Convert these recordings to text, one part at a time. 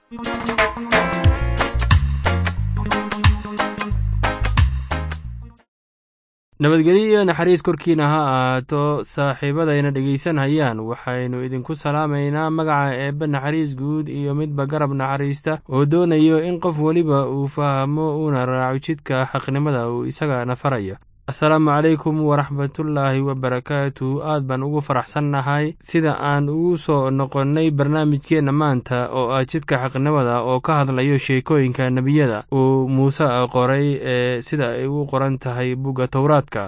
nabadgelyo iyo naxariis korkiina ha ahaato saaxiibadayna dhegaysanhayaan waxaynu idinku salaamaynaa magaca eebbe naxariis guud iyo midba garab naxariista oo doonayo in qof weliba uu fahmo uuna raaco jidka xaqnimada uu isaga nafarayo asalaamu calaykum waraxmatullaahi wabarakaatu aad baan ugu faraxsannahay sida aan ugu soo noqonnay barnaamijkeenna maanta oo ah jidka xaqnimada oo ka hadlayo sheekooyinka nebiyada uu muuse qoray ee sida ay ugu qoran tahay bugga towraadka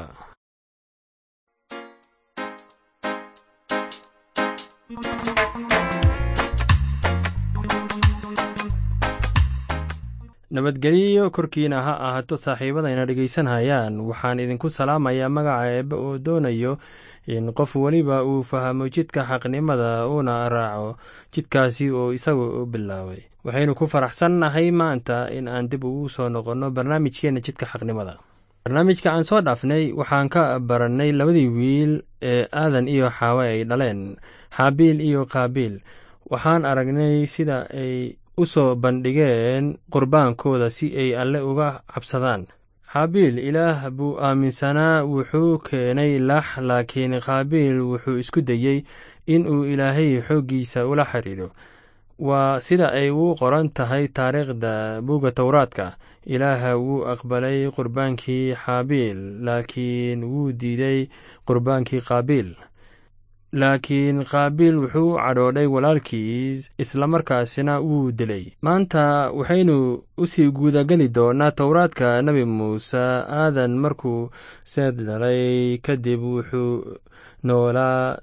nabadgelyo korkiina ha ahaato saaxiibadayna dhegaysanhayaan waxaan idinku salaamayaa magaca eebbe oo doonayo in qof weliba uu fahmo jidka xaqnimada uuna raaco jidkaasi oo isagu u bilaabay waxaynu ku faraxsannahay maanta in aan dib ugu soo noqonno barnaamijkeenna jidka xaqnimada barnaamijka aan soo dhaafnay waxaan ka barannay labadii wiil ee aadan iyo xaawe ay dhaleen xaabiil iyo qaabiil waxaan aragnay sida ay u soo bandhigeen qurbaankooda si ay alle uga cabsadaan xaabiil ilaah buu aaminsanaa wuxuu keenay lax laakiin qaabiil wuxuu isku dayey in uu ilaahay xooggiisa ula xidhiidho waa sida ay ugu qoran tahay taariikhda buugga towraadka ilaaha wuu aqbalay qurbaankii xaabiil laakiin wuu diiday qurbaankii qaabiil laakiin qaabiil wuxuu u cadhoodhay walaalkiis islamarkaasina wuu dilay maanta waxaynu usii guudageli doonaa towraadka nebi muuse aadan markuu seed dhalay kadib wuxuu noolaa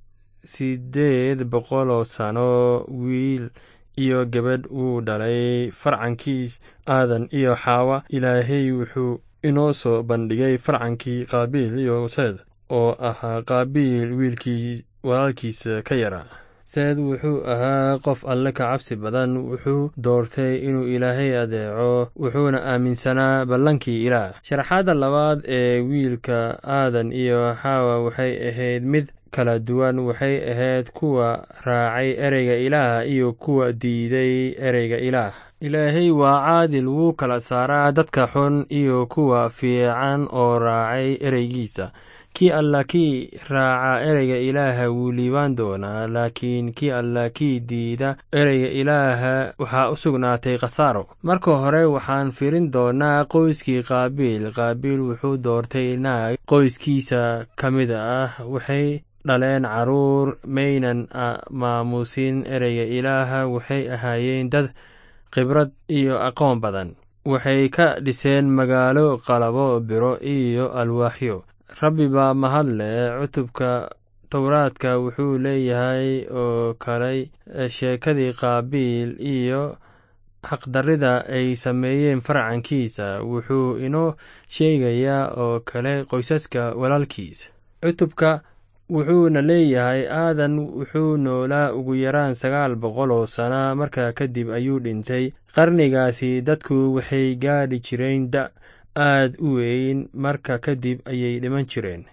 siddeed boqoloo sano wiil iyo gabadh wuu dhalay farcankiis aadan iyo xaawa ilaahay wuxuu inoo soo bandhigay farcankii qaabiil iyo seed oo ahaa qaabiil wiilkii walaalkiisa ka yaraa seed wuxuu ahaa qof alle ka cabsi badan wuxuu doortay inuu ilaahay adeeco wuxuuna aaminsanaa ballankii ilaah sharaxaadda labaad ee wiilka aadan iyo xaawa waxay ahayd mid kala duwan waxay ahayd kuwa raacay ereyga ilaah iyo kuwa diiday ereyga ilaah ilaahay waa caadil wuu kala saaraa dadka xun iyo kuwa fiican oo raacay ereygiisa kii alla kii raaca ereyga ilaaha wuu liibaan doonaa laakiin kii alla kii diida ereyga ilaaha waxaa u sugnaatay khasaaro marka hore waxaan firin doonaa qoyskii qaabiil qaabiil wuxuu doortay naag qoyskiisa ka mid ah waxay dhaleen caruur maynan maamuusin ereyga ilaaha waxay ahaayeen dad khibrad iyo aqoon badan waxay ka dhiseen magaalo qalabo biro iyo alwaaxyo rabbi baa mahadle cutubka towraadka wuxuu leeyahay oo kaley sheekadii qaabiil iyo xaqdarrida ay sameeyeen farcankiisa wuxuu inoo sheegayaa oo kale qoysaska walaalkiisa cutubka wuxuuna leeyahay aadan wuxuu noolaa ugu yaraan sagaal boqol oo sana markaa kadib ayuu dhintay qarnigaasi dadku waxay gaadhi jireen da aad u weyn marka kadib ayay dhiman jireen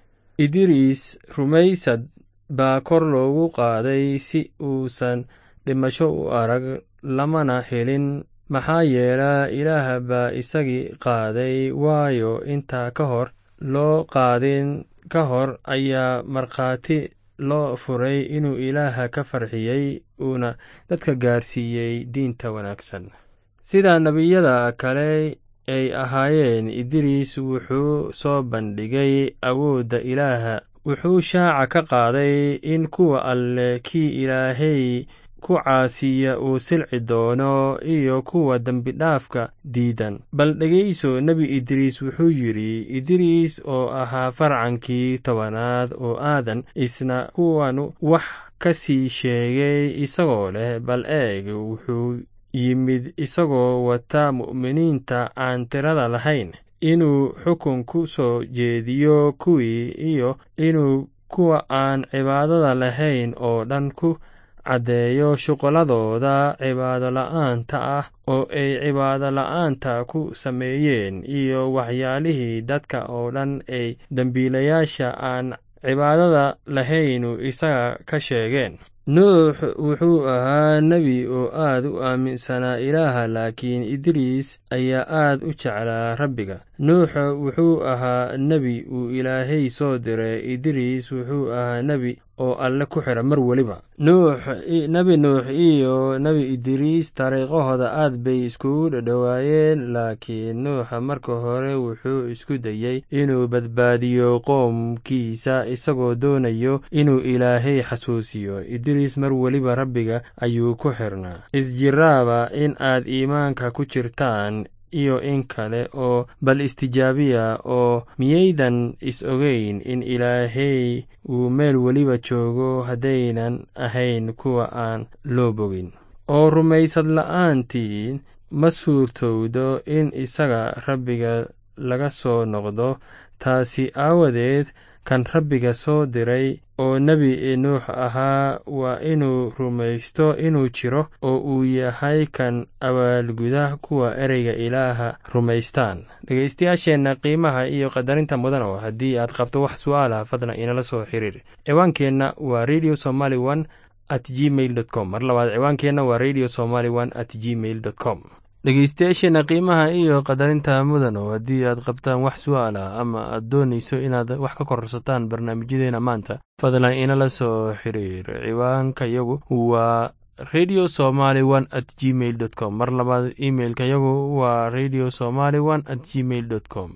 idriis rumaysad baa kor loogu qaaday si uusan dhimasho u arag lamana helin maxaa yeela ilaah baa isagii qaaday waayo intaa ka hor loo qaadin ka hor ayaa markhaati loo furay inuu ilaaha ka farxiyey uuna dadka gaarsiiyey diinta wanaagsan sida nebiyada kale ay ahaayeen idriis wuxuu soo bandhigay awoodda ilaaha wuxuu shaaca ka qaaday in kuwa alle kii ilaahay ku caasiya uu silci doono iyo kuwa dembidhaafka diidan bal dhegayso nebi idriis wuxuu yidhi idriis oo ahaa farcankii tobanaad oo aadan isna kuwanu wax ka sii sheegay isagoo leh bal eeg wuxuu yimid isagoo wata mu'miniinta aan tirada lahayn inuu xukun ku soo jeediyo kuwii iyo inuu kuwa aan cibaadada lahayn oo dhan ku caddeeyo shuqulladooda cibaado la'aanta ah oo ay cibaado la'aanta ku sameeyeen iyo waxyaalihii dadka oo dhan ay dembiilayaasha aan cibaadada lahaynu isaga ka sheegeen nuux wuxuu ahaa nebi oo aad u aaminsanaa ilaaha laakiin idriis ayaa aad u jeclaa rabbiga nuux wuxuu ahaa nebi uu ilaahay soo diray idriis wuxuu ahaa nebi oo alle ku xidha mar weliba nuux nebi nuux iyo nebi idriis taariikhahooda aad bay iskugu dhadhowaayeen laakiin nuuxa marka hore wuxuu isku dayey inuu badbaadiyo qoomkiisa isagoo doonayo inuu ilaahay xasuusiyo idriis mar weliba rabbiga ayuu ku xirnaa isjiraaba in aad iimaanka ku jirtaan iyo in kale oo bal istijaabiya oo miyaydan is ogeyn in ilaahay uu meel weliba joogo haddaynan ahayn kuwa aan loo bogin oo rumaysad la'aantiin ma suurtowdo in isaga rabbiga laga soo noqdo taasi aawadeed kan rabbiga soo diray oo nebi nuux ahaa waa inuu rumaysto inuu jiro oo uu yahay kan abaalguda kuwa ereyga ilaaha rumaystaan dhegeystayaasheenna qiimaha iyo qadarinta mudan oo haddii aad qabto wax su'aalah fadlan inala soo xiriir ciwaankeenna waa radio somaly one at gmail dot com mar labaad ciwaankeenna waa radio somaly one at gmail dot com dhegeystayaasheenna qiimaha iyo qadarinta mudan oo haddii aad qabtaan wax su'aal ah ama aad doonayso inaad wax ka kororsataan barnaamijyadeena maanta fadlan inala soo xiriir ciwaanka yagu waa radio somaly one at gmail dot com mar labaad imeilka yagu waa radio somaly one at gmail dot com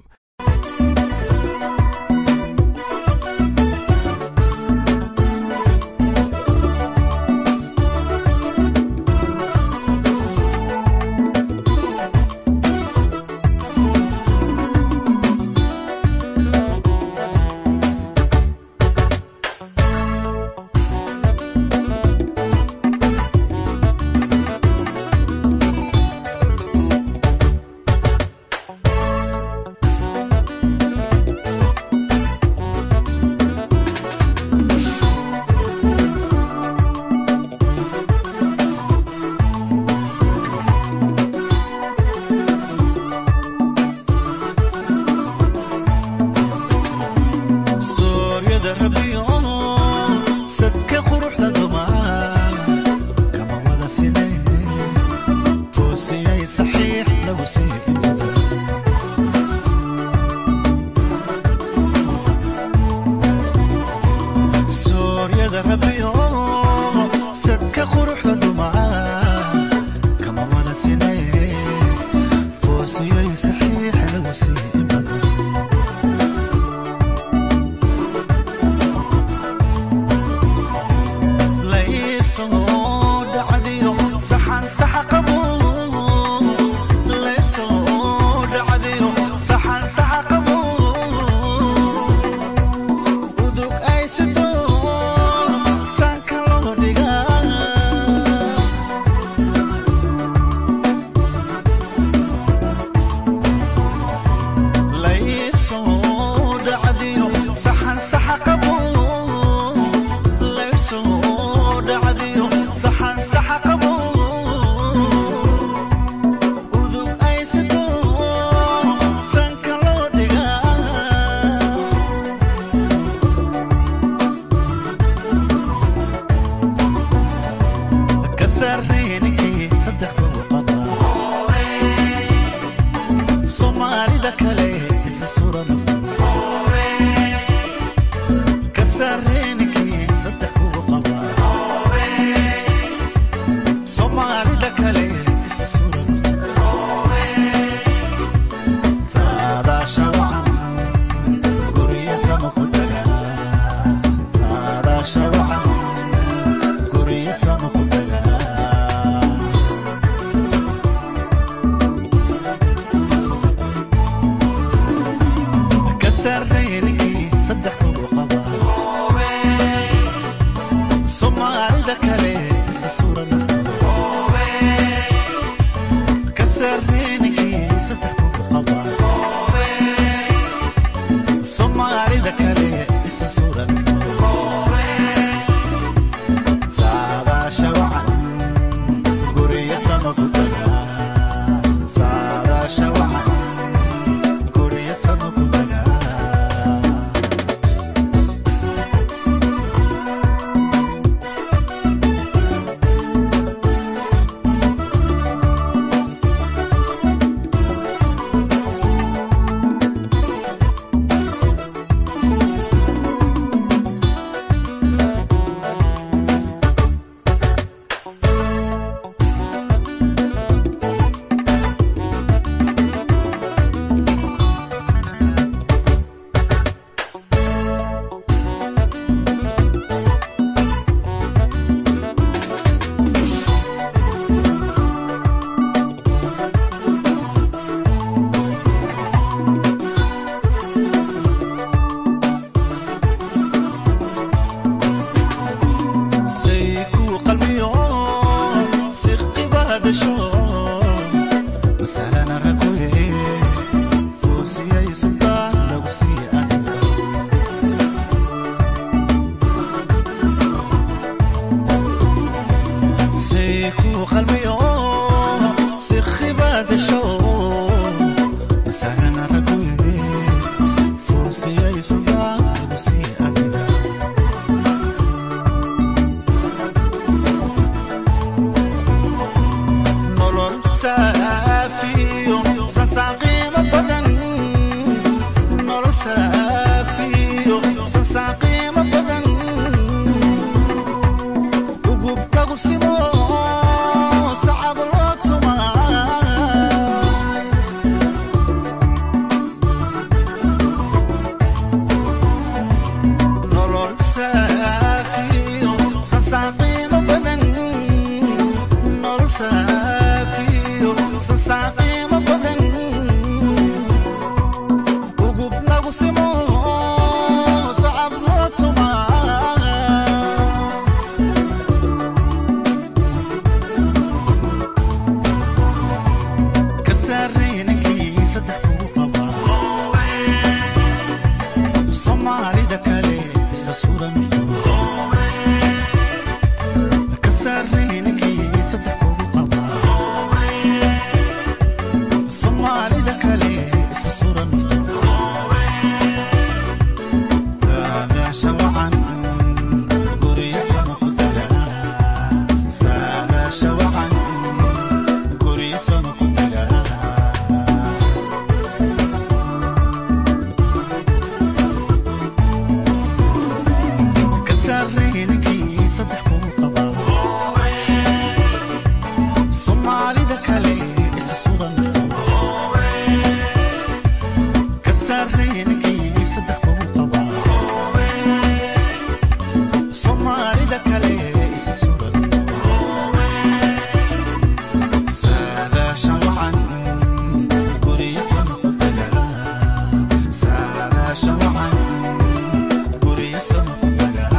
qalbiyo si khibaadasho masalana raguye fuusiyaysugaadu sii adiga nolol saafiyo sansaan qiimo badan nolol saafiyo sansaan qiimo badan ugub lagu simo sacab loo tumaa nolol saafiyo sansaan qiimo badan nolol saafiyo sansaan qiimo badan ugub lagu simo sacab loo tumaa ka saaraynankii saddex ugu qabaa soomaalida kale isa suran ka saaraynankii saddex ugu qabaa soomaalida kale isa suran saadaasha wacan guryo sama ku tagaa saadaasha wacan guryo sama ku tagaa ka saaraynankii saddex kuu qabaa soomaalida kale isa sugan ka saaraynankii saddex kuu qabaa soomaalida kale isa sugan saadaashan wacan guryo sama ku tagaa saadaashan wacan guryo sama ku tagaa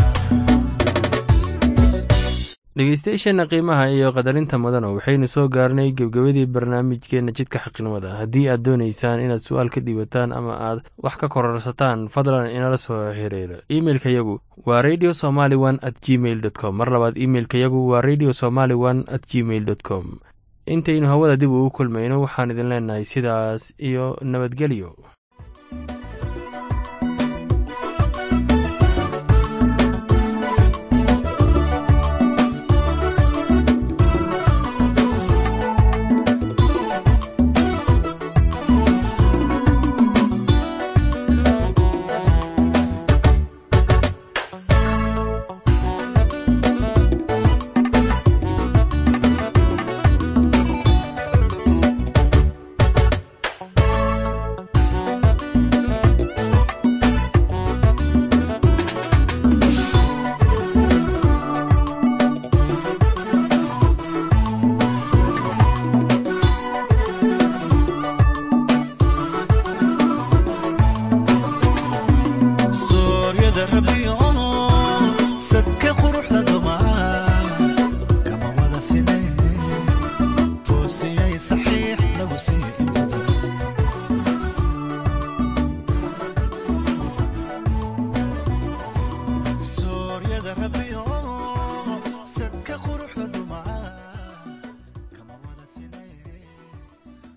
dhegeystayaasheenna qiimaha iyo qadarinta mudana waxaynu soo gaarnay gebgebadii barnaamijkeenna jidka xaqnimada haddii aad doonaysaan inaad su-aal ka dhiibataan ama aad wax ka kororsataan fadlan inala soo xiriiro imeilka yagu waa radio somaly one at gmail dot com mar labaad imeilka yagu waa radio somaly one at gmail dot com intaynu hawada dib ugu kulmayno waxaan idin leenahay sidaas iyo nabadgelyo